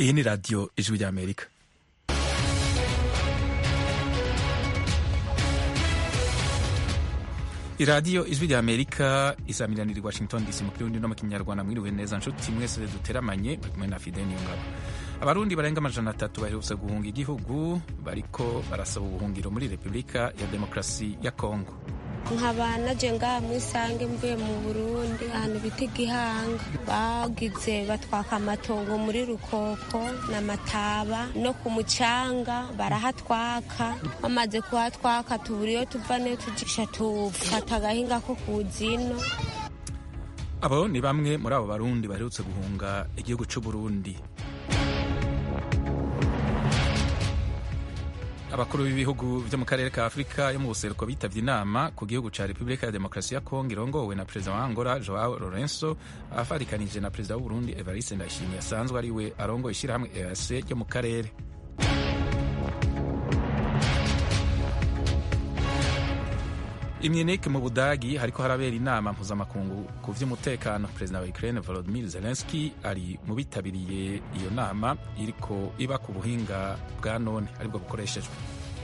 iyi ni radiyo ijwi ry'amerika iradiyo ijwi ry'amerika isamiraniye i washington dc mu kirundi no mu kinyarwanda mwiriwe neza nshuti mwese duteramanye bari kumwe na fide niyongabo abarundi barenga amajana atatu baherutse guhunga igihugu bariko barasaba ubuhungiro muri repubulika ya demokarasi ya kongo nkaba naje ngaha mu isange mvuye mu burundi ahantu bita igihanga bagize batwaka amatongo muri rukoko na mataba no ku mucanga barahatwaka bamaze kuhatwaka tubura iyo tuva niyo tujisha tufata agahinga ko kuzino abo ni bamwe muri abo barundi baherutse guhunga igihugu c'uburundi abakuru b'ibihugu byo mu karere ka afurika yo mu buseruko bitavye inama ku gihugu ca repubulika ya demokarasi ya kongo irongowe na perezida wa angola joao lorenso afarikanije na perezida w'uburundi evariste ndayishimiye asanzwe ari we arongoye ishirahamwe eac ryo mu karere imyenike mu budagi hariko harabera inama mpuzamakungu ku vy'umutekano perezida wa ukraine volodimir zelenski ari mu bitabiriye iyo nama iriko iba ku buhinga bwa none aribwo bukoreshejwe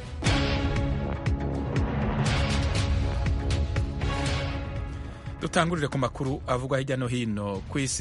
dutangurire ku makuru avugwa hirya no hino ku isi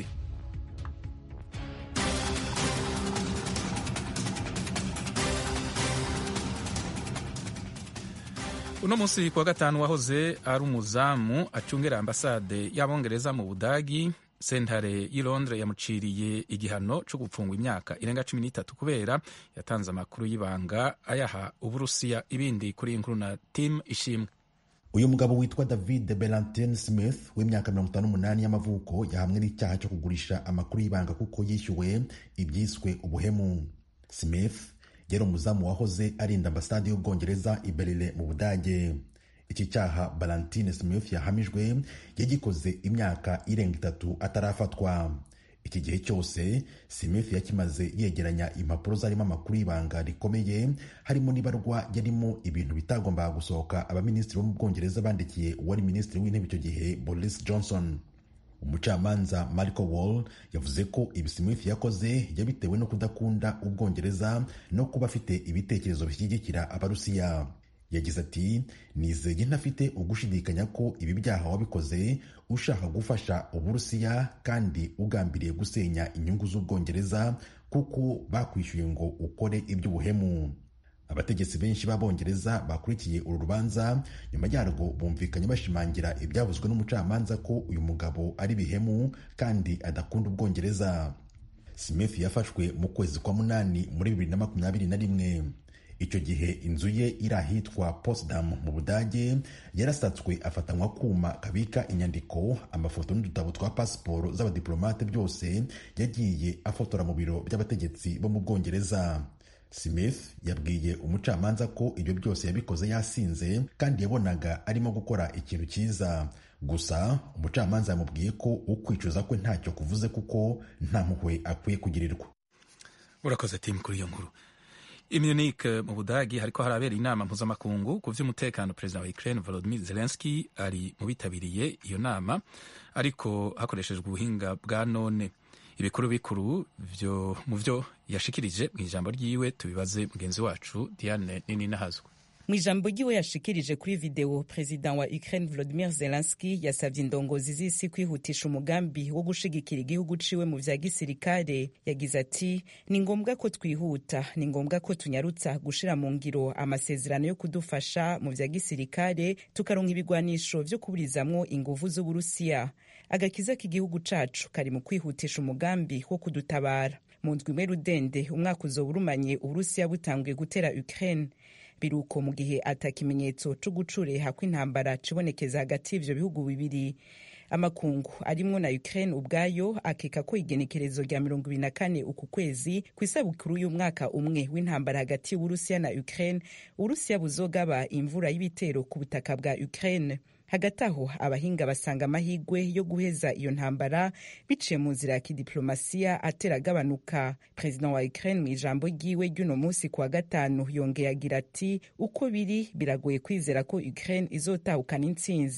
uno munsi kuwa gatanu wahoze ari umuzamu acungera ambasade y'abongereza mu budagi sentare y'i londres yamuciriye igihano cyo gupfungwa imyaka irenga cumi n'itatu kubera yatanze amakuru y'ibanga ayaha uburusiya ibindi kuri iyi nkuru na tim ishimwe uyu mugabo witwa david belantin smith w'imyaka mirongo itanu n'umunani y'amavuko yahamwe n'icyaha cyo kugurisha amakuru y'ibanga kuko yishyuwe ibyiswe ubuhemu smith yari umuzamu wahoze arinda ambasade y'ubwongereza i berlin mu budage iki cyaha valentine smith yahamijwe yagikoze imyaka irenga itatu atarafatwa iki gihe cyose smith yakimaze yegeranya impapuro zarimo amakuru y'ibanga rikomeye harimo n'ibarwa yarimo ibintu bitagombaga gusohoka abaminisitiri bo mu bwongereza bandikiye uwari minisitiri w'intebe icyo gihe boris johnson umucamanza Marco Wall yavuze ko ibi Smith yakoze yabitewe no kudakunda ubwongereza no kuba afite ibitekerezo bishyigikira abarusiya yagize ati nizeye ntafite ugushidikanya ko ibi byaha wabikoze ushaka gufasha uburusiya kandi ugambiriye gusenya inyungu z'ubwongereza kuko bakwishyuye ngo ukore iby'ubuhemu abategetsi benshi b'abongereza bakurikiye uru rubanza nyuma yarwo bumvikanye bashimangira ibyavuzwe n'umucamanza ko uyu mugabo ari bihemu kandi adakunda ubwongereza smith yafashwe mu kwezi kwa munani muri bibiri na makumyabiri na rimwe icyo gihe inzu ye iri ahitwa Potsdam mu budage yarasatswe afatanywa kuma kabika inyandiko amafoto n'udutabo twa pasiporo z'abadiplomate byose yagiye afotora mu biro by'abategetsi bo mu bwongereza smith yabwiye umucamanza ko ibyo byose yabikoze yasinze kandi yabonaga arimo gukora ikintu cyiza gusa umucamanza yamubwiye ko ukwicuza kwe ntacyo kuvuze kuko nta mpuhwe akwiye kugirirwa urakoze timu kuri iyo nkuru imyunike mu budagi hariko harabera inama mpuzamakungu ku vy'umutekano perezida wa ukraine volodimir zelenski ari mu bitabiriye iyo nama ariko hakoreshejwe ubuhinga bwa none ibikuru bikuru vyo mu vyo yashikirije mu ijambo ryiwe tubibaze mugenzi wacu diane nini nahazwa mu ijambo ryiwe yashikirije kuri videwo perezida wa ukraine volodimir zelenski yasabye indongozi z'isi kwihutisha umugambi wo gushigikira igihugu ciwe mu vya gisirikare yagize ati ni ngombwa ko twihuta ni ngombwa ko tunyarutsa gushira mu ngiro amasezerano yo kudufasha mu vya gisirikare tukaronka ibigwanisho vyo kuburizamwo inguvu z'uburusiya agakiza k'igihugu cacu kari mu kwihutisha umugambi wo kudutabara mu ndwi imwe rudende umwaka uzoba urumanye uburusiya butanguye gutera ukraine biruko mu gihe ata kimenyetso co gucureha kw'intambara cibonekeza hagati y'ivyo bihugu bibiri amakungu arimwo na ukraine ubwayo akeka ko igenekerezo rya mirongo ibiri na kane uku kwezi ku isabukuru y'umwaka umwe w'intambara hagati y'uburusiya na ukraine uburusiya buzogaba imvura y'ibitero ku butaka bwa ukraine hagati aho abahinga basanga amahigwe yo guheza iyo ntambara biciye mu nzira ya kidiplomasiya atera agabanuka perezida wa ukraine mu ijambo ryiwe ry'uno munsi kuwa gatanu yongeye agira ati uko biri biragoye kwizera ko ukraine izotahukana intsinzi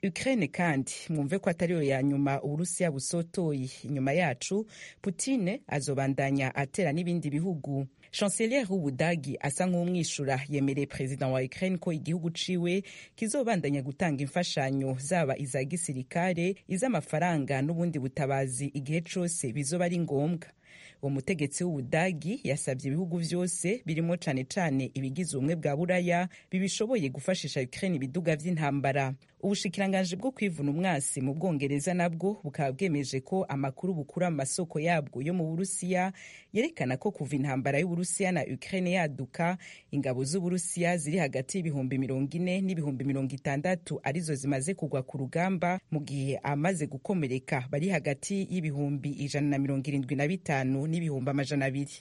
ukraine kandi mwumve ko atariyo ya nyuma uburusiya busotoye inyuma yacu putine azobandanya atera n'ibindi bihugu chancelier w'ubudagi asa nk'umwishura yemereye perezida wa ukraine ko igihugu ciwe kizobandanya gutanga imfashanyo zaba iza gisirikare iz'amafaranga n'ubundi butabazi igihe cose bizoba ari ngombwa uwo mutegetsi w'ubudagi yasabye ibihugu vyose birimo cane cane ibigize ubumwe bwa buraya bibishoboye gufashisha ukraine ibiduga vy'intambara ubushikiranganji bwo kwivuna umwasi mu bwongereza nabwo bukaba bwemeje ko amakuru bukura mu masoko yabwo yo mu burusiya yerekana ko kuva intambara y'uburusiya na ukraine yaduka ingabo z'uburusiya ziri hagati y'ibihumbi mirongo ine n'ibihumbi mirongo itandatu arizo zimaze kugwa ku rugamba mu gihe amaze gukomereka bari hagati y'ibihumbi ijana na mirongo irindwi na bitanu n'ibihumbi amajana abiri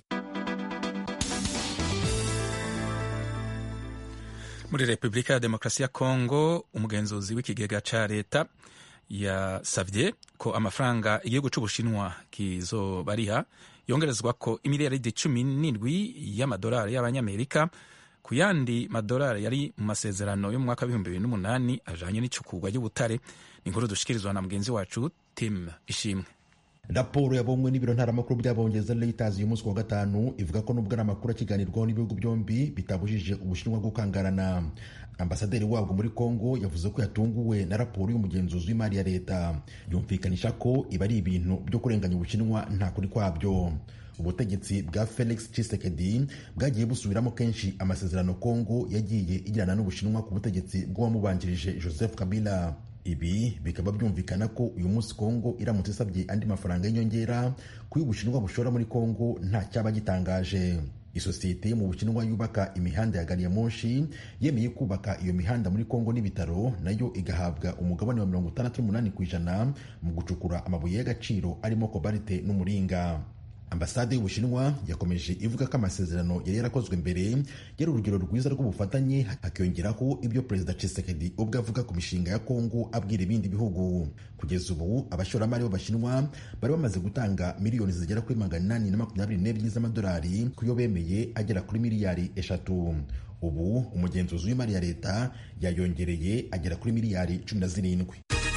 muri repubulika ya demokarasi ya kongo umugenzuzi w'ikigega ca leta yasavye ko amafaranga igihugu c'ubushinwa kizobariha yongerezwa ko imiliyaridi cumi n'indwi y'amadolari y'abanyamerika ku yandi madolari yari mu masezerano yo mu mwaka w'ibihumbi bibiri n'umunani ajanye n'icukurwa ry'ubutare ni inkuru dushikirizwa na mugenzi wacu tim ishimwe raporo yabonywe n'ibiro ntaramakuru by'abongereza reuters uyu munsi wa gatanu ivuga ko nubwo ari amakuru akiganirwaho n'ibihugu byombi bitabujije ubushinwa gukangarana ambasaderi wabwo muri congo yavuze ko yatunguwe na raporo y'umugenzuzi w'imari ya leta yumvikanisha ko iba ari ibintu byo kurenganya ubushinwa nta kuri kwabyo ubutegetsi bwa felix tshisekedi bwagiye busubiramo kenshi amasezerano congo yagiye igirana n'ubushinwa ku butegetsi bw'uwamubanjirije joseph kabila ibi bikaba byumvikana ko uyu munsi kongo iramutse isabye andi mafaranga y'inyongera ku y'ubushinwa bushora muri kongo nta cyaba gitangaje isosiyete yo mu bushinwa yubaka imihanda ya gari ya moshi yemeye kubaka iyo mihanda muri kongo n'ibitaro nayo igahabwa umugabane wa mirongo itandatu n'umunani ku ijana mu gucukura amabuye y'agaciro arimo kobalite n'umuringa ambasade y'ubushinwa yakomeje ivuga ko amasezerano yari yarakozwe mbere yari urugero rwiza rw'ubufatanye hakiyongeraho ibyo perezida Tshisekedi ubwo avuga ku mishinga ya kongo abwira ibindi bihugu kugeza ubu abashoramari b'abashinwa bari bamaze gutanga miliyoni zigera kuri magana inani na makumyabiri n'ebyiri z'amadolari ku yo bemeye agera kuri miliyari eshatu ubu umugenzuzi w'imari ya leta yayongereye agera kuri miliyari cumi na zirindwi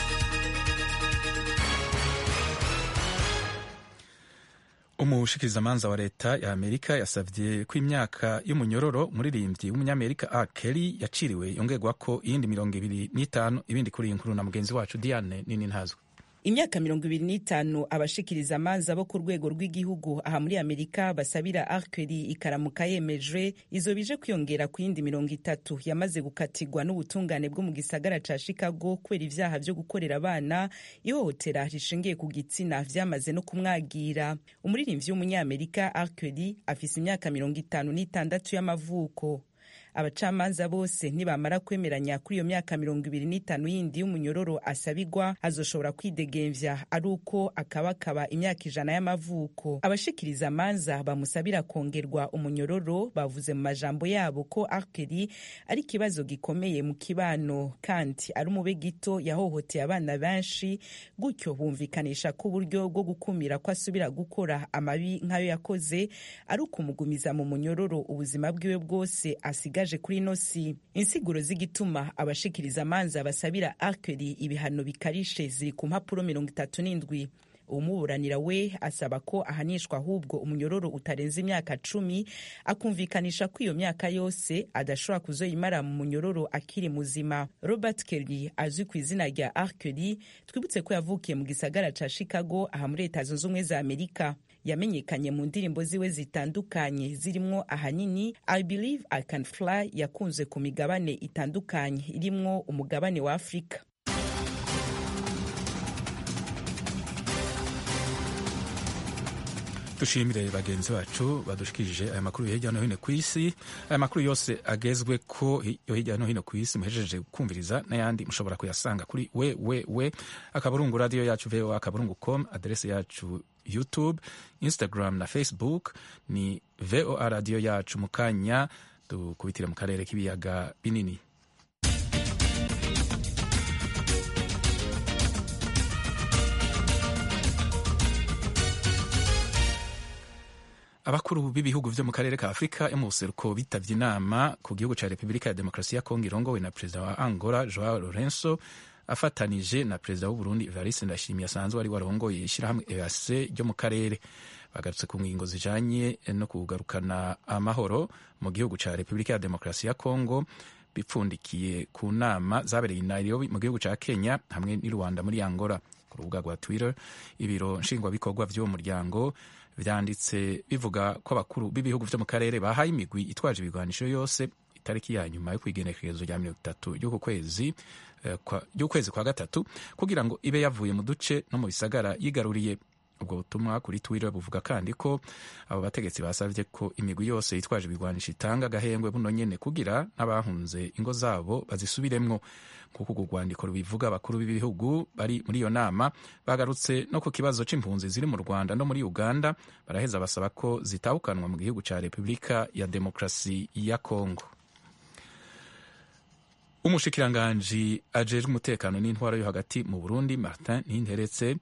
umushikirizamanza wa leta ya amerika yasavye ko imyaka y'umunyororo umuririmbyi w'umunyamerika a kelly yaciriwe yongerwa ko iyindi mirongo ibiri n'itanu ibindi kuri iyi nkuru na mugenzi wacu diane nini ntazwe imyaka mirongo ibiri n'itanu abashikiriza amanza bo ku rwego rw'igihugu aha muri amerika basabira arkeli ikaramuka yemejwe izo bije kwiyongera ku yindi mirongo itatu yamaze gukatirwa n'ubutungane bwo mu gisagara ca chicago kubera ivyaha vyo gukorera abana ihohotera rishingiye ku gitsina vyamaze no kumwagira umuririmbyi w'umunyamerika arkeli afise imyaka mirongo itanu n'itandatu y'amavuko abacamanza bose nibamara kwemeranya kuri iyo myaka mirongo ibiri n'itanu yindi y'umunyororo asabigwa azoshobora kwidegemvya ari uko akabakaba imyaka ijana y'amavuko abashikiriza amanza bamusabira kongerwa umunyororo bavuze mu majambo yabo ko arkeli ari ikibazo gikomeye mu kibano kandi ari umube gito yahohoteye abana benshi gutyo bumvikanisha ko uburyo bwo gukumira ko asubira gukora amabi nk'ayo yakoze ari ukumugumiza mu munyororo ubuzima bwiwe bwose asigaje kuri ino si insiguro z'igituma abashikiriza amanza basabira arkeli ibihano bikarishe ziri ku mpapuro mirongo itatu n'indwi umuburanira we asaba ko ahanishwa ahubwo umunyororo utarenze imyaka cumi akumvikanisha ko iyo myaka yose adashobora kuzoyimara mu munyororo akiri muzima robert kelly azwi ku izina rya arkeli twibutse ko yavukiye mu gisagara ca chicago aha muri leta zunze ubumwe za amerika yamenyekanye mu ndirimbo ziwe zitandukanye zirimwo ahanini i believe i can fly yakunzwe ku migabane itandukanye irimwo umugabane wa afurika dushimire bagenzi bacu badushikirije aya makuru hirya no hino ku isi aya makuru yose agezwe ko yo hirya no hino ku isi muhejeje kumviriza n'ayandi mushobora kuyasanga kuri we we we akaburungu radiyo yacu voa akaburungu com aderese yacu youtube instagram na facebook ni voa radiyo yacu mu kanya dukubitire mu karere k'ibiyaga binini abakuru b'ibihugu vyo mu karere ka afurika yo mu buseruko bitavye inama ku gihugu ca repubulika ya demokarasi ya kongo irongowe na perezida wa angola joao lorenzo afatanije na perezida w'uburundi evariste ndashimye asanzwe ari warongoye ishyirahamwe eac ryo mu karere bagarutse ku ngingo zijanye no kugarukana amahoro mu gihugu ca repubulika ya demokarasi ya kongo bipfundikiye ku nama zabereye i nairobi mu gihugu ca kenya hamwe n'i rwanda muri angola ku rubuga rwa twitter ibiro nshingwabikorwa vy'uwo muryango vyanditse bivuga ko abakuru b'ibihugu vyo mu karere bahaye imigwi itwaje ibigwanisho yose itariki ya nyuma yo kwigenekerezo rya mirongo itatu ry'uku kwezi ry'ukwezi kwa gatatu kugira ngo ibe yavuye mu duce no mu bisagara yigaruriye ubwo butumwa kuri twitter buvuga kandi ko abo bategetsi basabye ko imigwi yose yitwaje ibigwanisho itanga agahengwe buno nyene kugira n'abahunze ingo zabo bazisubiremwo kuko urwo rwandiko rubivuga abakuru b'ibihugu bari muri iyo nama bagarutse no ku kibazo c'impunzi ziri mu rwanda no muri uganda baraheza basaba ko zitahukanwa mu gihugu ca repubulika ya demokarasi ya kongo umushikiranganji ajejwe umutekano n'intwaro yo hagati mu burundi martin ninteretse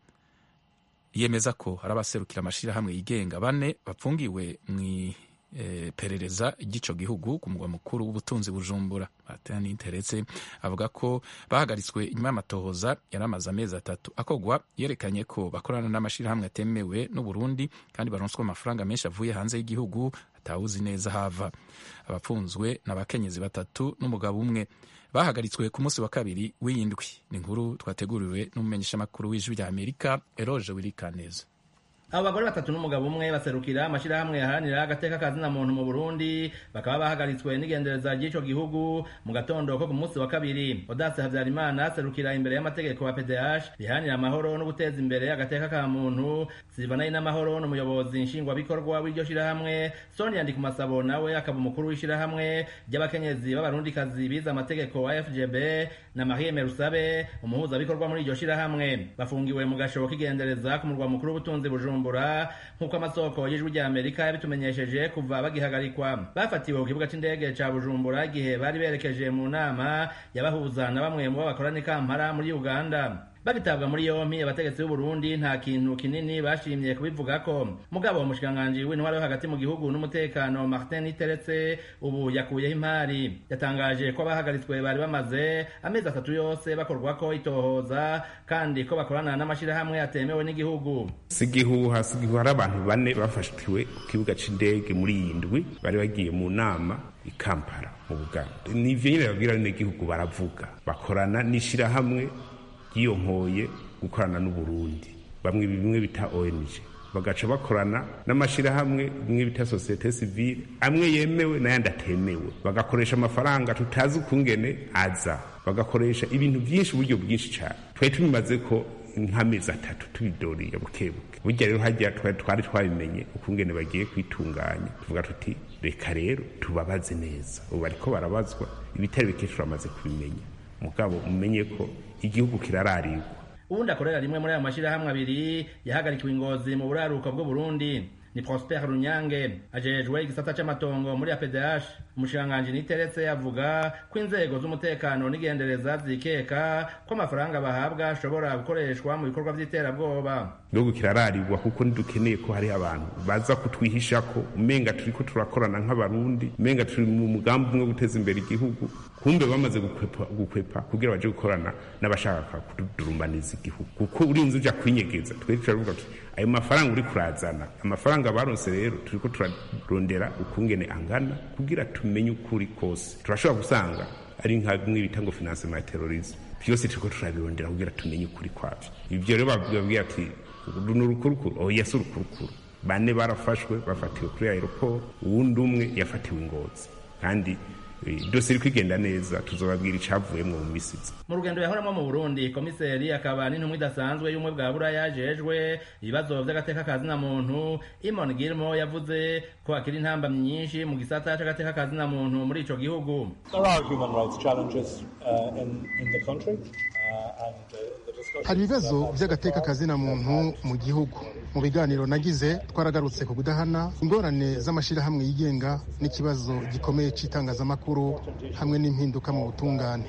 yemeza ko hari abaserukira amashirahamwe yigenga bane bapfungiwe mu iperereza ry'ico gihugu ku mugwa mukuru w'ubutunzi bujumbura martin ninteretse avuga ko bahagaritswe inyuma y'amatohoza yari amaze amezi atatu akogwa yerekanye ko bakorana n'amashirahamwe atemewe n'uburundi kandi baronswa amafaranga menshi avuye hanze y'igihugu atawuzi neza hava abapfunzwe n'abakenyezi batatu n'umugabo umwe bahagaritswe ku munsi wa kabiri w'iyindwi ni inkuru twateguriwe n'umumenyeshamakuru w'ijwi rya amerika eroge wirikaneza abo bagore batatu n'umugabo umwe baserukira amashirahamwe yaharanira agateka kazina muntu mu Burundi bakaba bahagaritswe n'igendereza ry'ico gihugu mu gatondo ko ku munsi wa kabiri Odace Havyarimana aserukira imbere y'amategeko wa PDH riharanira amahoro no guteza imbere agateka ka muntu Silvana n'amahoro n'umuyobozi nshingwabikorwa w'iryo shirahamwe Sonia Ndikumasabo nawe akaba umukuru w'ishirahamwe ry'abakenyezi b'abarundikazi bize amategeko wa FGB na Marie Merusabe umuhuzabikorwa muri iryo shirahamwe bafungiwe mu gashobo k'igendereza ku murwa mukuru w'ubutunzi Bujumbura bujumbura nk'uko amasoko y'ijwi rya amerika yabitumenyesheje kuva bagihagarikwa bafatiwe ku kibuga c'indege ca bujumbura igihe bari berekeje mu nama yabahuza na bamwe mu bo bakorana ikampara muri uganda bagitabwa muri yompi abategetsi b'uburundi nta kintu kinini bashimye kubivugako mugabo umushikiranganji w'intwaro yo hagati mu gihugu n'umutekano martin iteretse ubu yakuyeho impari yatangaje ko abahagaritswe bari bamaze amezi atatu yose bakorwako itohoza kandi ko bakorana n'amashirahamwe atemewe n'igihugu si igihuha si igihuha hari abantu bane bafashwe ku kibuga c'indege muri iyi ndwi bari bagiye mu nama i kampala mu buganda nivyo nyene babwira n'igihugu baravuga bakorana n'ishirahamwe yiyonkoye gukorana n'uburundi bamwe bimwe bita ong bagaca bakorana n'amashirahamwe bimwe bita sosiyete sivile amwe yemewe n'ayandi atemewe bagakoresha amafaranga tutazi ukungene aza bagakoresha ibintu byinshi uburyo bwinshi cyane twari tubimaze ko nk'amezi atatu tubidoriye bukebuke burya rero hajya twari twabimenye ukungene bagiye kwitunganya tuvuga tuti reka rero tubabaze neza ubu bariko barabazwa ibitari bike turamaze kubimenya mugabo mumenye ko igihugu kirararirwa ubundi akorera rimwe muri ayo mashirahamwe abiri yahagarikiwe ingozi mu buraruko bw'uburundi ni prosper runyange ajejwe igisata c'amatongo muri apdh umushikiranganji niteretse avuga ko inzego z'umutekano n'igendereza zikeka ko amafaranga bahabwa ashobora gukoreshwa mu bikorwa vy'iterabwoba igihugu kirararirwa kuko ntidukeneye ko hari abantu baza kutwihishako umenga turiko turakorana nk'abarundi umenga turi mu mugambi umwe wo guteza imbere igihugu kumbe bamaze gukwepa, gukwepa kugira baje gukorana n'abashaka kudurumbaniza igihugu kuko urinze uja kwinyegeza twari turavuga tuti ayo mafaranga uri kurazana amafaranga baronse rero turiko turarondera ukungene angana kugira tumenye ukuri kose turashobora gusanga ari nka bimwe bita ngo financement ya terrorisme byose turiko turabirondera kugira tumenye ukuri kwavyo ivyo rero babwira ati ni urukurukuru oya si urukurukuru bane barafashwe bafatiwe kuri aeroport uwundi umwe yafatiwe ingozi kandi dose iri kwigenda neza tuzobabwira icavuyemwo mu misizi mu rugendo yahoramo mu burundi komiseri akaba n'intumwa idasanzwe y'ubumwe bwa buraya yajejwe ibibazo vy'agateka kazina muntu imon gilmo yavuze ko hakiri intambamyi nyinshi mu gisata c'agateka kazina muntu muri ico gihugu hari ibibazo vy'agateka kazina muntu mu gihugu mu biganiro nagize twaragarutse ku kudahana ingorane z'amashyirahamwe yigenga n'ikibazo gikomeye cy'itangazamakuru hamwe n'impinduka mu butungane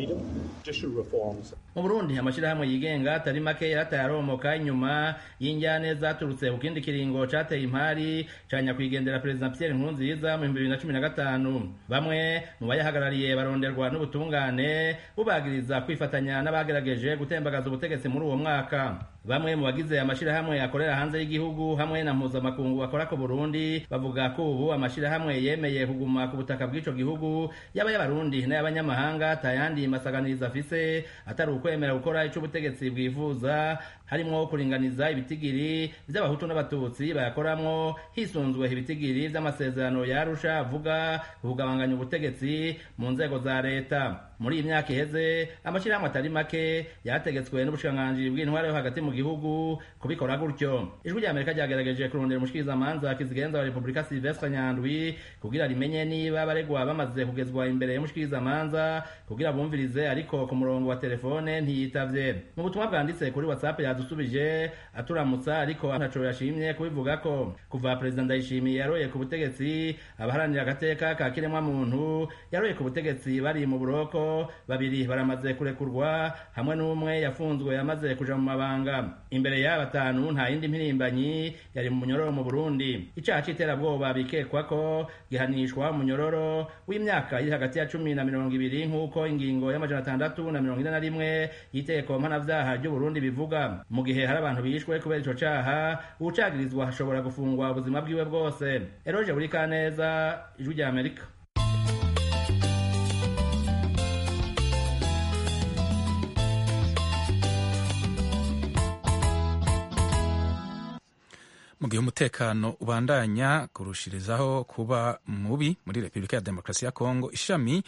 mu burundi amashyirahamwe yigenga atari make yarataye aromoka inyuma y'injyane zaturutse ku kindi kiringo cateye impari ca nyakwigendera perezida pierre nkurunziza mu bihumbi bibiri na cumi na gatanu bamwe mu bayahagarariye baronderwa n'ubutungane bubagiriza kwifatanya n'abagerageje gutembagaza ubutegetsi muri uwo mwaka bamwe mu bagize amashirahamwe akorera hanze y'igihugu hamwe na mpuzamakungu akora ku burundi bavuga ko ubu amashirahamwe yemeye kuguma ku butaka bw'ico gihugu yaba y'abarundi n'ay'abanyamahanga atayandi masaganiriza afise atari ukwemera gukora ico ubutegetsi bwifuza harimwo kuringaniza ibitigiri vy'abahutu n'abatutsi bayakoramwo hisunzwe ibitigiri vy'amasezerano yarusha avuga kugabanganya ubutegetsi mu nzego za leta muri iyi myaka iheze amashirahamwe atari make yategetswe n'ubushikiranganji bw'intware yo hagati mu gihugu kubikora gutyo ijwi rya amerika ryagerageje kurondera umushikirizamanza kizigenza wa repubulika silvestre nyandwi kugira rimenye niba abaregwa bamaze kugezwa imbere y'umushikirizamanza kugira bumvirize ariko ku murongo wa telefone ntiyitavye mu butumwa bwanditse kuri whatsapp yadusubije aturamutsa ariko ntaco yashimye kubivuga ko kuva perezida ndayishimiye yaroye ku butegetsi abaharanira agateka ka kiremwa muntu yaroye ku butegetsi bari mu buroko babiri baramaze kurekurwa hamwe n'umwe yafunzwe yamaze kuja mu mabanga imbere y'aba batanu nta yindi mpirimbanyi yari mu munyororo mu burundi icaha c'iterabwoba bikekwa ko gihanishwa umunyororo w'imyaka iri hagati ya cumi na mirongo ibiri nk'uko ingingo y'amajana atandatu na mirongo ine na rimwe y'iteko mpanavyaha ry'uburundi bivuga mu gihe hari abantu bishwe kubera ico caha uwucagirizwa ashobora gufungwa ubuzima bwiwe bwose eroje buri kaneza ijwi rya amerika mu gihe umutekano ubandanya kurushirizaho kuba mubi muri repubulika ya demokarasi ya kongo ishami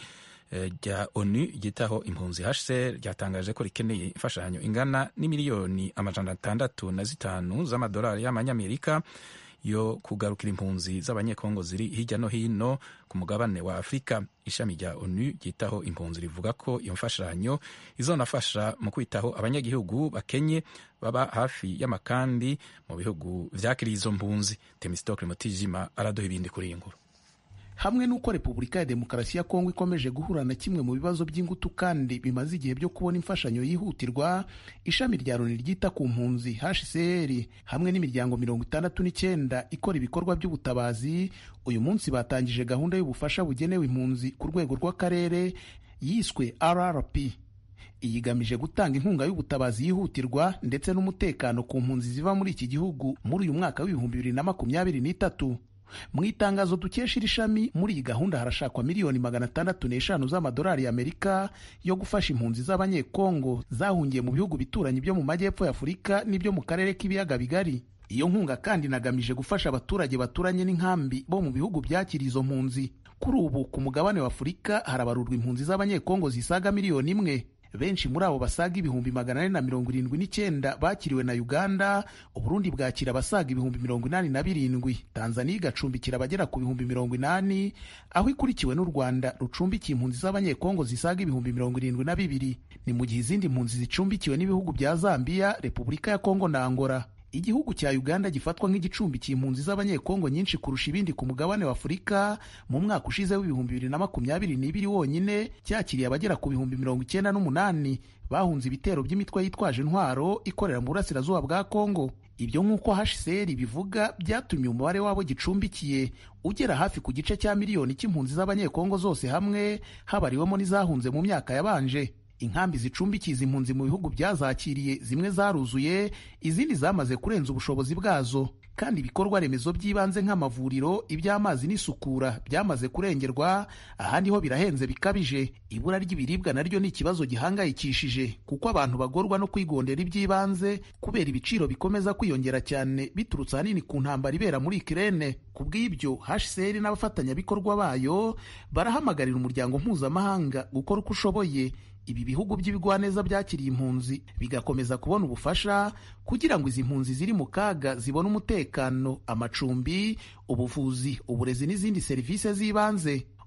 rya onu ryitaho impunzi hcr ryatangaje ko rikeneye imfashanyo ingana n'imiliyoni amajana atandatu na zitanu z'amadolari y'amanyamerika yo kugarukira impunzi z'abanyekongo ziri hirya no hino ku mugabane wa afurika ishami rya onu ryitaho impunzi rivuga ko iyo mfashanyo izonafasha mu kwitaho abanyagihugu bakenye baba hafi y'amakambi mu bihugu vyakiriye izo mpunzi temistokle mutijima araduha ibindi kuri iyi nkuru hamwe n'uko repubulika ya demokarasi ya kongo ikomeje guhura na kimwe mu bibazo by'ingutu kandi bimaze igihe byo kubona imfashanyo yihutirwa ishami rya loni ryita ku mpunzi hcr hamwe n'imiryango mirongo itandatu n'icyenda ikora ibikorwa by'ubutabazi uyu munsi batangije gahunda y'ubufasha bugenewe impunzi ku rwego rw'akarere yiswe rrp iyi igamije gutanga inkunga y'ubutabazi yihutirwa ndetse n'umutekano ku mpunzi ziva muri iki gihugu muri uyu mwaka w'ibihumbi bibiri na makumyabiri n'itatu mu itangazo dukesha iri shami muri iyi gahunda harashakwa miliyoni magana atandatu n'eshanu z'amadolari y'amerika yo gufasha impunzi z'abanyekongo zahungiye mu bihugu bituranyi byo mu majyepfo y'afurika n'ibyo mu karere k'ibiyaga bigari iyo nkunga kandi inagamije gufasha abaturage baturanye n'inkambi bo mu bihugu byakira izo mpunzi kuri ubu ku mugabane w'afurika harabarurwa impunzi z'abanyekongo zisaga miliyoni imwe benshi muri abo basaga ibihumbi magana ane na mirongo irindwi n'icyenda bakiriwe na uganda uburundi bwakira abasaga ibihumbi mirongo inani na birindwi tanzania igacumbikira abagera ku bihumbi mirongo inani aho ikurikiwe n'u rwanda rucumbikiye impunzi z'abanyekongo zisaga ibihumbi mirongo irindwi na bibiri ni mu gihe izindi mpunzi zicumbikiwe n'ibihugu bya zambia repubulika ya kongo na angola igihugu cya uganda gifatwa nk'igicumbikiye impunzi z'abanyekongo nyinshi kurusha ibindi ku mugabane wa afurika mu mwaka ushize w'ibihumbi bibiri na makumyabiri n'ibiri wonyine cyakiriye abagera ku bihumbi mirongo icyenda n'umunani bahunze ibitero by'imitwe yitwaje intwaro ikorera mu burasirazuba bwa kongo ibyo nk'uko hcr bivuga byatumye umubare w'abo gicumbikiye ugera hafi ku gice cya miliyoni cy'impunzi z'abanyekongo zose hamwe habariwemo n'izahunze mu myaka yabanje inkambi zicumbikiye izi mpunzi mu bihugu byazakiriye zimwe zaruzuye izindi zamaze kurenza ubushobozi bwazo kandi ibikorwa remezo by'ibanze nk'amavuriro iby'amazi n'isukura byamaze kurengerwa ahandi ho birahenze bikabije ibura ry'ibiribwa naryo ni ikibazo gihangayikishije kuko abantu bagorwa no kwigondera iby'ibanze kubera ibiciro bikomeza kwiyongera cyane biturutse ahanini ku ntambara ibera muri ikirere ku bw'ibyo hcr n'abafatanyabikorwa bayo barahamagarira umuryango mpuzamahanga gukora uko ushoboye ibi bihugu by'ibigwaneza byakiriye impunzi bigakomeza kubona ubufasha kugira ngo izi mpunzi ziri mu kaga zibone umutekano amacumbi ubuvuzi uburezi n'izindi serivisi z'ibanze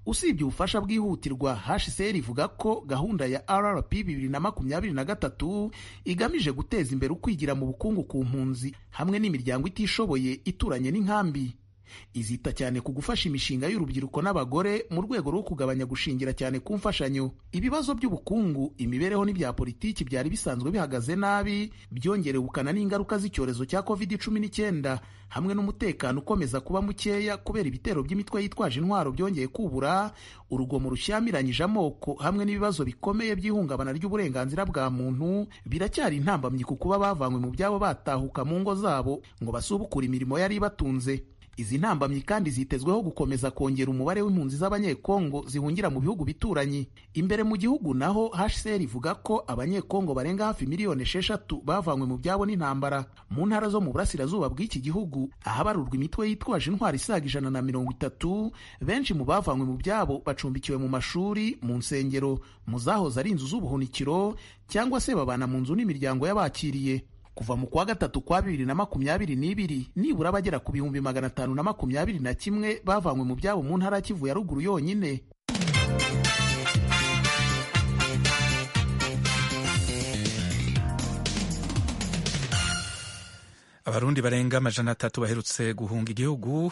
usibye ubufasha bwihutirwa hcr ivuga ko gahunda ya rrp bibiri na makumyabiri na gatatu igamije guteza imbere ukwigira mu bukungu ku mpunzi hamwe n'imiryango itishoboye ituranye n'inkambi izita cyane ku gufasha imishinga y'urubyiruko n'abagore mu rwego rwo kugabanya gushingira cyane ku mfashanyo ibibazo by'ubukungu imibereho n'ibya politiki byari bisanzwe bihagaze nabi byongerewe ubukana n'ingaruka z'icyorezo cya covid cumi n'icyenda hamwe n'umutekano ukomeza kuba mukeya kubera ibitero by'imitwe yitwaje intwaro byongeye kubura urugomo rushyamiranyije amoko hamwe n'ibibazo bikomeye by'ihungabana ry'uburenganzira bwa muntu biracyari intambamyi ku kuba bavanywe mu byabo batahuka mu ngo zabo ngo basubukure imirimo yari ibatunze izi ntambamyi kandi zitezweho gukomeza kongera umubare w'impunzi z'abanyekongo zihungira mu bihugu bituranyi imbere mu gihugu naho hcr ivuga ko abanyekongo barenga hafi miliyoni esheshatu bavanywe mu byabo n'intambara mu ntara zo mu burasirazuba bw'iki gihugu ahabarurwa imitwe yitwaje intwari isaga ijana na mirongo itatu benshi mu bavanywe mu byabo bacumbikiwe mu mashuri mu nsengero mu zahoze ari inzu z'ubuhunikiro cyangwa se babana mu nzu n'imiryango y'abakiriye kuva mu kwa gatatu kwa bibiri na makumyabiri n'ibiri nibura abagera ku bihumbi magana atanu na makumyabiri na kimwe bavanywe mu byabo mu ntara ya kivu ya ruguru yonyine abarundi barenga amajana atatu baherutse guhunga igihugu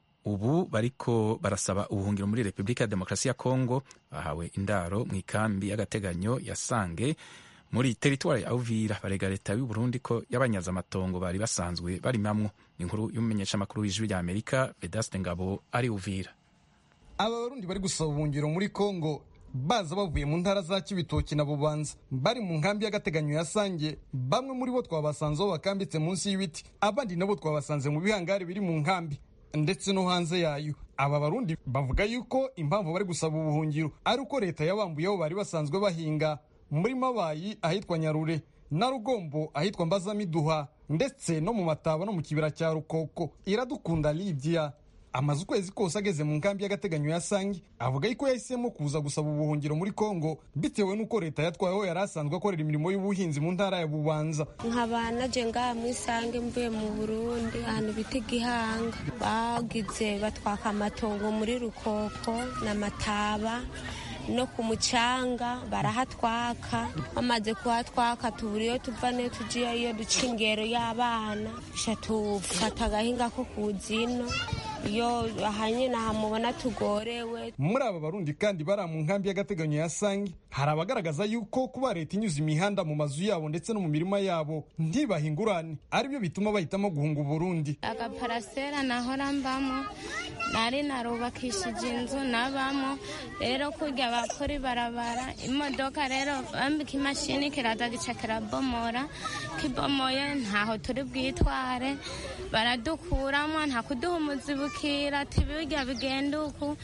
ubu bariko barasaba ubuhungiro muri repubulika ya demokarasi ya kongo bahawe indaro mu ikambi y'agateganyo ya sange muri teritwari ya uvira barega leta y'u Burundi ko yabanyaze amatongo bari basanzwe barimamwo inkuru y'umumenyeshamakuru w'ijwi rya amerika vedaste ngabo ari uvira aba barundi bari gusaba ubuhungiro muri kongo baza bavuye mu ntara za kibitoki na bubanza bari mu nkambi y'agateganyo ya sange bamwe muri bo twabasanzeho bakambitse munsi y'ibiti abandi nabo twabasanze mu bihangari biri mu nkambi ndetse no hanze yayo aba barundi bavuga yuko impamvu bari gusaba ubuhungiro ari uko leta yabambuye aho bari basanzwe bahinga muri mabayi ahitwa nyarure na rugombo ahitwa mbazamiduha ndetse no mu mataba no mu kibira cya rukoko iradukunda lidia amaze ukwezi kose ageze mu nkambi y'agateganyo ya sangi avuga yuko yahisemo kuza gusaba ubuhungiro muri kongo bitewe n'uko leta yatwayeho yari asanzwe akorera imirimo y'ubuhinzi mu ntara ya bubanza nkaba naje ngaha mu isange mvuye mu burundi ahantu bita igihanga bagize batwaka amatongo muri rukoko na mataba no ku mucanga barahatwaka bamaze kuhatwaka tubura iyo tuva niyo tugiye iyo duca ingero y'abana sha tufata agahinga ko ku zino iyo ahanye nahamubona tugorewe muri aba barundi kandi bari mu nkambi y'agateganyo ya sangi hari abagaragaza yuko kuba leta inyuze imihanda mu mazu yabo ndetse no mu mirima yabo ntibahe ingurane aribyo bituma bahitamo guhunga uburundi agaparasera nahora mbamo nari narubakishije inzu nabamo rero kurya bakora ibarabara imodoka rero bambika imashini kiraza gica kirabomora kibomoye ntaho turi bwitware baradukuramo nta kuduha umuzibukira ati birya bigenda uku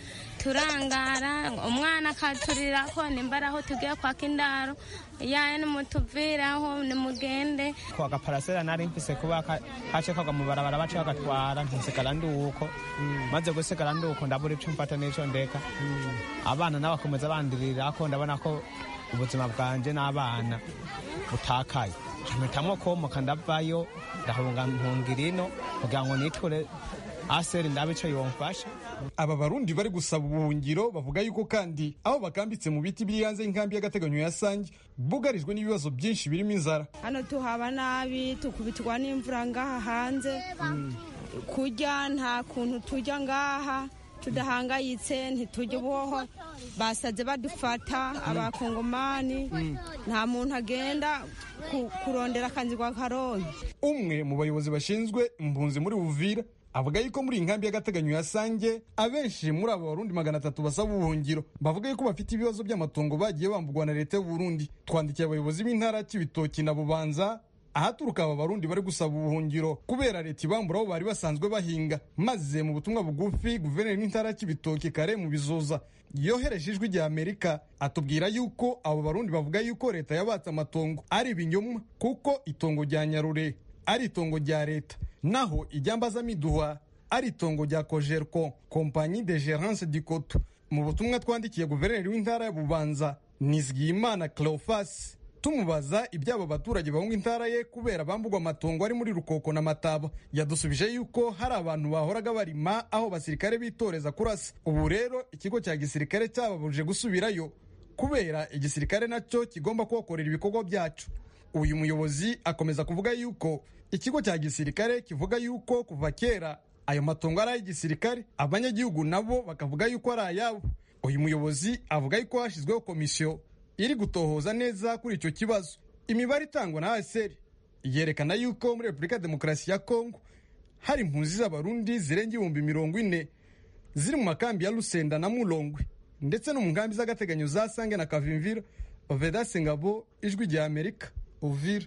turangara umwana akaturira ko nimba aho tugiye kwaka indaro yaye nimutuviraho nimugende ko agaparasera nari mfise kuba kace kagwa mu barabara bace bagatwara ntisigara nduko maze gusigara nduko ndabura ico mfata n'ico ndeka abana n'abakomeza bandirirako ndabona ko ubuzima bwanje n'abana butakaye mpitamo komoka ndavayo ndahunga mpungira ino kugira ngo niture aseri ndabe ico yomfasha aba barundi bari gusaba ubuhungiro bavuga yuko kandi aho bakambitse mu biti biri hanze y'inkambi y'agateganyo ya sangi bugarijwe n'ibibazo byinshi birimo inzara hano tuhaba nabi tukubitwa n'imvura ngaha hanze kurya nta kuntu tujya ngaha tudahangayitse ntitujya uboho basaze badufata abakongomani nta muntu agenda kurondera akanzi kwa karongi umwe mu bayobozi bashinzwe impunzi muri buvira avuga yuko muri iyi nkambi y'agateganyo ya sange abenshi muri abo barundi magana atatu basaba ubuhungiro bavuga yuko bafite ibibazo by'amatongo bagiye bambugwa na leta y'uburundi twandikiye abayobozi b'intara cy'ibitoki na bubanza ahaturuka aba barundi bari gusaba ubuhungiro kubera leta ibambura aho bari basanzwe bahinga maze mu butumwa bugufi guverineri w'intara cy'ibitoki kare mu bizoza yohereje ijwi rya amerika atubwira yuko abo barundi bavuga yuko leta yabatse amatongo ari ibinyoma kuko itongo rya nyarure ari itongo rya leta naho ijyambazamiduha ari itongo rya kojerko kompanyi de gerance du coto mu butumwa twandikiye guverineri w'intara ya bubanza nizigiyimana cleofas tumubaza iby'abo baturage bahunga intara ye kubera bambugwa amatongo ari muri rukoko na mataba yadusubije yuko hari abantu bahoraga barima aho basirikare bitoreza kurasa ubu rero ikigo cya gisirikare cyababujije gusubirayo kubera igisirikare nacyo kigomba kuhakorera ibikorwa byacu uyu muyobozi akomeza kuvuga yuko ikigo cya gisirikare kivuga yuko kuva kera ayo matongo ari ay'igisirikare abanyagihugu nabo bakavuga yuko ari ayabo uyu muyobozi avuga yuko hashyizweho komisiyo iri gutohoza neza kuri icyo kibazo imibare itangwa na aseri yerekana yuko muri repubulika ya demokarasi ya kongo hari impunzi z'abarundi zirenga ibihumbi mirongo ine ziri mu makambi ya rusenda na mulongwe ndetse no mu nkambi z'agateganyo za sange na kavimvira vedase ngabo ijwi rya amerika uvira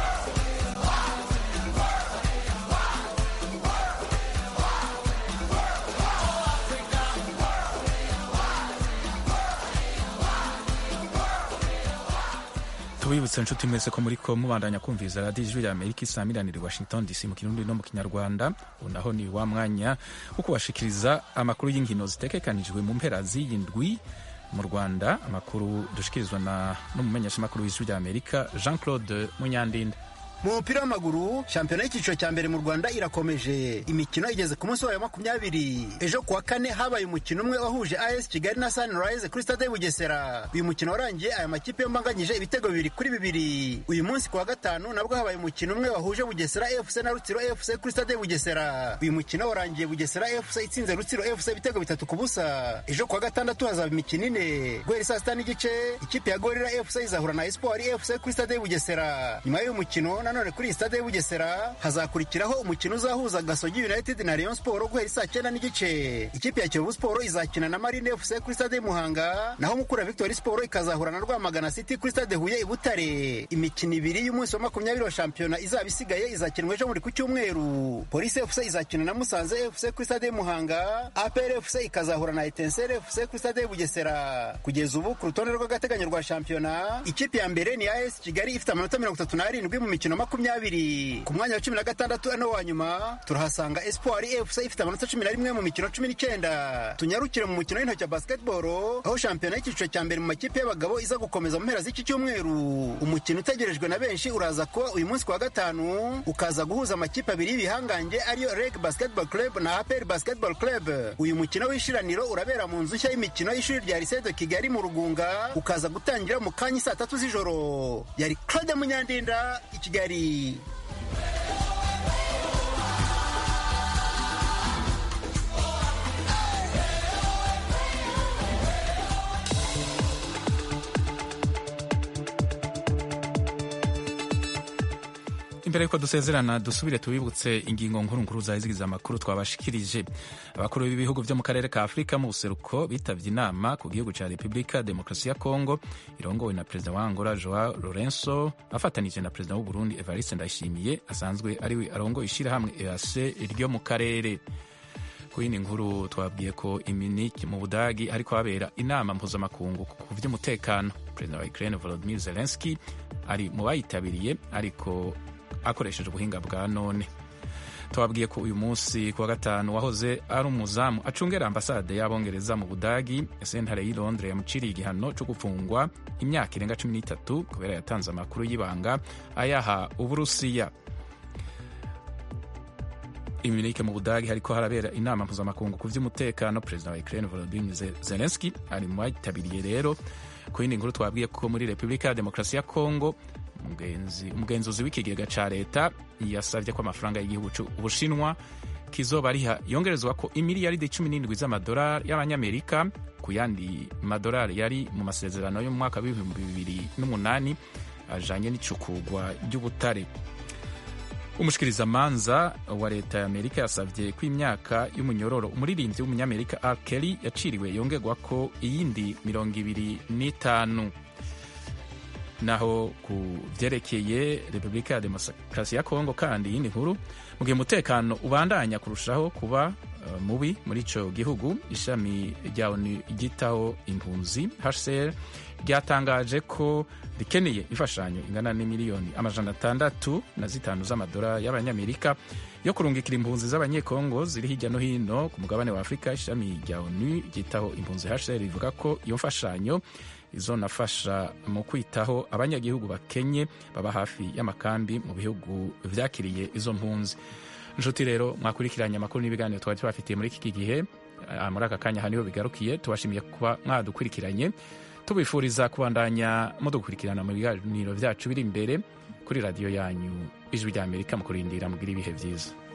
tubibutse inshuti mwese ko muri ko mubandanya kumviriza radiyo ijwi rya amerika isamiraniye washington dc mu kirundi no mu kinyarwanda ubu naho ni wa mwanya wo kubashikiriza amakuru y'inkino zitekekanijwe mu mpera z'iyindwi mu rwanda amakuru dushikirizwa na n'umumenyeshamakuru w'ijwi rya amerika jean claude munyandinda mu mupira w'amaguru shampiyona y'icyiciro cya mbere mu rwanda irakomeje imikino igeze ku munsi wayo makumyabiri ejo kuwa kane habaye umukino umwe wahuje as kigali na sunrise kuri stade bugesera uyu mukino warangiye aya makipe yombi anganyije ibitego bibiri kuri bibiri uyu munsi kuwa gatanu nabwo habaye umukino umwe wahuje bugesera fc na rutsiro fc kuri stade bugesera uyu mukino warangiye bugesera fc itsinze rutsiro fc ibitego bitatu ku busa ejo kuwa gatandatu hazaba imikino ine guhera saa sita n'igice ikipe ya gorira fc izahura na espoir fc kuri stade bugesera nyuma y'uyu mukino nanone kuri stade ya bugesera hazakurikiraho umukino uzahuza gasogi united na rayon sport guhera saa cyenda n'igice ikipe ya kiyovu sport izakina na marine fc kuri stade muhanga naho mukura victory sport ikazahura na rwamagana city kuri stade huye i butare imikino ibiri y'umunsi wa makumyabiri wa shampiyona izaba isigaye izakinwa ejo muri ku cyumweru polisi fc izakina na musanze fc kuri stade muhanga apr fc ikazahura na etensere fc kuri stade bugesera kugeza ubu ku rutonde rw'agateganyo rwa shampiyona ikipe ya mbere ni as kigali ifite amanota mirongo itatu n'arindwi mu mikino makumyabiri ku mwanya wa cumi na gatandatu ano wa nyuma turahasanga espoir fc ifite amanota cumi na rimwe mu mikino cumi n'icyenda tunyarukire mu mukino w'intoki wa basketball aho shampiyona y'icyiciro cya mbere mu makipe y'abagabo iza gukomeza mu mpera z'iki cyumweru umukino utegerejwe na benshi uraza kuba uyu munsi kuwa gatanu ukaza guhuza amakipe abiri y'ibihangange ariyo reg basketball club na apr basketball club uyu mukino w'ishiraniro urabera mu nzu nshya y'imikino y'ishuri rya lycée de kigali mu rugunga ukaza gutangira mu kanya saa tatu z'ijoro yari claude munyandinda i kigali imbere yuko dusezerana dusubire tubibutse ingingo nkuru nkuru zazigize amakuru twabashikirije abakuru b'ibihugu byo mu karere ka afurika mu buseruko bitabye inama ku gihugu cya repubulika demokarasi ya kongo irongowe na perezida wa angola joao lorenzo afatanije na perezida w'uburundi evariste ndayishimiye asanzwe ariwe arongoye ishyirahamwe ease ryo mu karere ku yindi nkuru twabwiye ko iminiki mu budagi hariko habera inama mpuzamakungu ku vy'umutekano perezida wa ukraine volodimir zelenski ari mu bayitabiriye ariko akoresheje ubuhinga bwa none tubabwiye ko uyu munsi ku wa gatanu wahoze ari umuzamu acungera ambasade y'abongereza mu budagi sentare y'i londres yamuciriye igihano cyo gufungwa imyaka irenga cumi n'itatu kubera yatanze amakuru y'ibanga ayaha uburusiya iminike mu budagi hariko harabera inama mpuzamakungu ku vy'umutekano perezida wa ukraine volodymyr zelenski ari mu bayitabiriye rero ku yindi nkuru twabwiye ko muri repubulika ya demokarasi ya kongo umugenzuzi w'ikigega ca leta yasavye ko amafaranga y'igihugu ubushinwa kizoba ariha yongerezwa ko imiliyaridi cumi n'indwi z'amadolari y'abanyamerika ku yandi madolari yari mu masezerano yo mu mwaka w'ibihumbi bibiri n'umunani ajanye n'icukurwa ry'ubutare umushikirizamanza wa leta ya amerika yasavye ko imyaka y'umunyororo umuririmbyi w'umunyamerika r kelly yaciriwe yongerwa ko iyindi mirongo ibiri n'itanu naho ku vyerekeye repubulika ya demokarasi ya kongo kandi iyindi nkuru mu gihe umutekano ubandanya kurushaho kuba uh, mubi muri ico gihugu ishami rya onu ryitaho impunzi hcr ryatangaje ko rikeneye imfashanyo ingana n'imiliyoni amajana atandatu na zitanu z'amadolari y'abanyamerika yo kurungikira impunzi z'abanyekongo ziri hirya no hino ku mugabane wa afurika ishami rya onu ryitaho impunzi hcr rivuga ko iyo mfashanyo izonafasha mu kwitaho abanyagihugu bakenye baba hafi y'amakambi mu bihugu vyakiriye izo mpunzi nshuti rero mwakurikiranye amakuru n'ibiganiro twari tubafitiye muri iki gihe muri aka kanya haniho bigarukiye tubashimiye kuba mwadukurikiranye tubifuriza kubandanya mudukurikirana mu biganiro vyacu biri imbere kuri radiyo yanyu ijwi rya amerika mu kurindira mugira ibihe vyiza